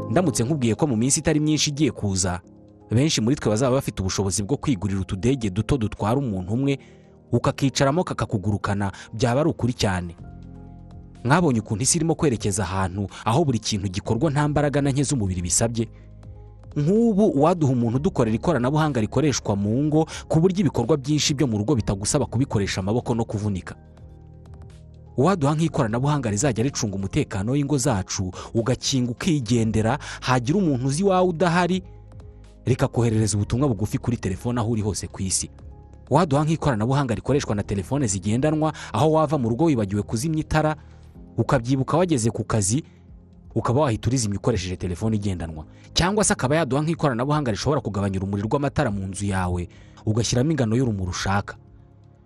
ndamutse nkubwiye ko mu minsi itari myinshi igiye kuza benshi muri twe bazaba bafite ubushobozi bwo kwigurira utudege duto dutwara umuntu umwe ukakicaramo kakakugurukana byaba ari ukuri cyane mwabonye ukuntu isi irimo kwerekeza ahantu aho buri kintu gikorwa nta mbaraga na nke z'umubiri bisabye nk'ubu uwaduha umuntu udukorera ikoranabuhanga rikoreshwa mu ngo ku buryo ibikorwa byinshi byo mu rugo bitagusaba kubikoresha amaboko no kuvunika uwaduha nk'ikoranabuhanga rizajya ricunga umutekano w'ingo zacu ugakinga ukigendera hagira umuntu uzi iwawe udahari rikakoherereza ubutumwa bugufi kuri telefone aho uri hose ku isi waduha nk'ikoranabuhanga rikoreshwa na telefone zigendanwa aho wava mu rugo wibagiwe kuzimya itara ukabyibuka wageze ku kazi ukaba wahita urizimya ukoresheje telefone igendanwa cyangwa se akaba yaduha nk'ikoranabuhanga rishobora kugabanya urumuri rw'amatara mu nzu yawe ugashyiramo ingano y'urumuri ushaka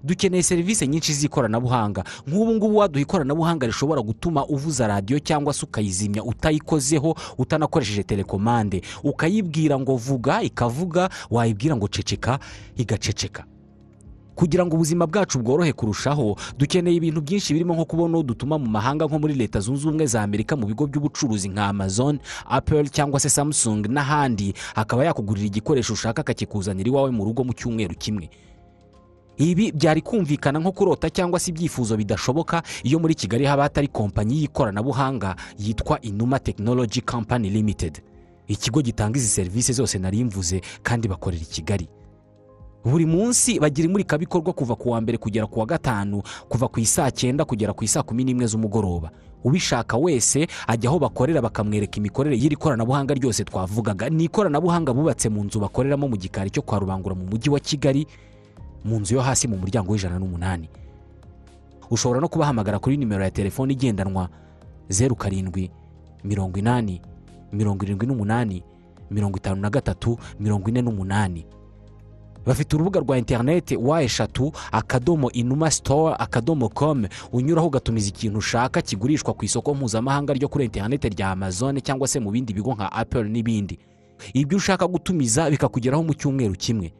dukeneye serivisi nyinshi z'ikoranabuhanga nk'ubu ngubu waduha ikoranabuhanga rishobora gutuma uvuza radiyo cyangwa se ukayizimya utayikozeho utanakoresheje telekomande ukayibwira ngo vuga ikavuga wayibwira ngo ceceka igaceceka kugira ngo ubuzima bwacu bworohe kurushaho dukeneye ibintu byinshi birimo nko kubona udutuma mu mahanga nko muri leta zunze ubumwe za amerika mu bigo by'ubucuruzi nka amazon apple cyangwa se samsung n'ahandi akaba yakugurira igikoresho ushaka akakikuzanira iwawe mu rugo mu cyumweru kimwe ibi byari kumvikana nko kurota cyangwa se ibyifuzo bidashoboka iyo muri kigali haba hatari kompanyi y'ikoranabuhanga yitwa inuma tekinoloji kampani limitedi ikigo gitanga izi serivisi zose nari mvuze kandi bakorera i kigali buri munsi bagira imurikabikorwa kuva ku wa mbere kugera ku wa gatanu kuva ku isaa cyenda kugera ku isaa kumi n'imwe z'umugoroba ubishaka wese ajya aho bakorera bakamwereka imikorere y'iri koranabuhanga ryose twavugaga ni ikoranabuhanga bubatse mu nzu bakoreramo mu gikari cyo kwa rubangura mu mujyi wa kigali mu nzu yo hasi mu muryango w'ijana n'umunani ushobora no kubahamagara kuri nimero ya telefone igendanwa zeru karindwi mirongo inani mirongo irindwi n'umunani mirongo itanu na gatatu mirongo ine n'umunani bafite urubuga rwa interineti wa eshatu akadomo inuma sitowa akadomo komu unyuraho ugatumiza ikintu ushaka kigurishwa ku isoko mpuzamahanga ryo kuri interineti rya amazone cyangwa se mu bindi bigo nka apple n'ibindi ibyo ushaka gutumiza bikakugeraho mu cyumweru kimwe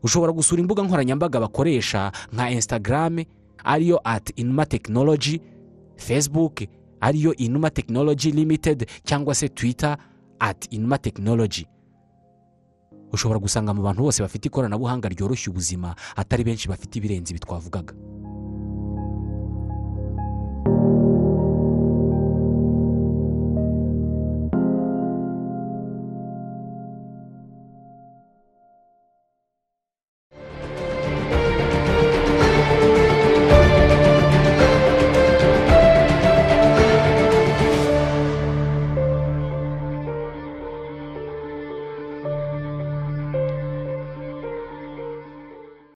ushobora gusura imbuga nkoranyambaga bakoresha nka instagram ariyo ati inuma tekinoloji facebook ariyo inuma tekinoloji limitedi cyangwa se twitter ati inuma tekinoloji ushobora gusanga mu bantu bose bafite ikoranabuhanga ryoroshya ubuzima atari benshi bafite ibirenze ibi twavugaga